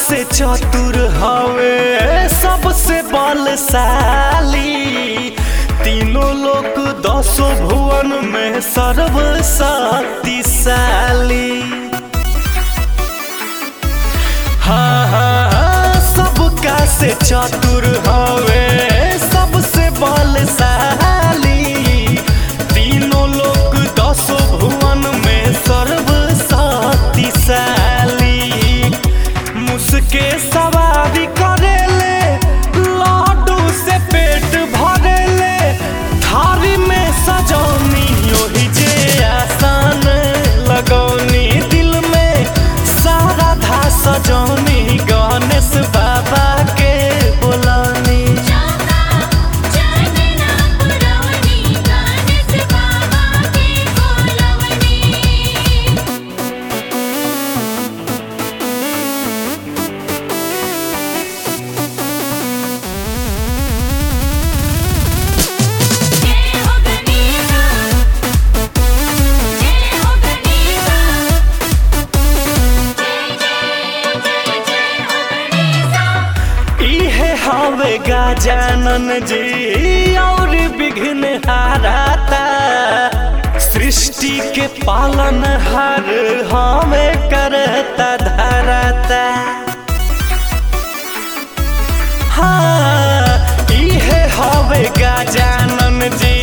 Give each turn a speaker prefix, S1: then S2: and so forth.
S1: से चतुर हवे सबसे बलशाली तीनों लोग दसों भुवन में सर्वशक्तिशाली हाँ हाँ हाँ, सबका से चतुर हवे सबसे बलशाली तीनों लोग दसों भुवन में सर्वशक्तिशाली मुसके सवारी करेले लाडू से पेट भरेले थारी में सजौनी ओही जे आसान लगौनी दिल में सारा धा सजौनी गणेश बाबा के बोलौनी
S2: चौका चंदना पुरवनी गणेश बाबा के बोलवनी जय हो गणेशा जय हो गणेशा जय जय जय जय हो गणेशा
S1: इहे हवे गजानन जी और विघ्न हाराता सृष्टि के पालन हर हमें करता धराता हाँ इहे हवे गजानन जी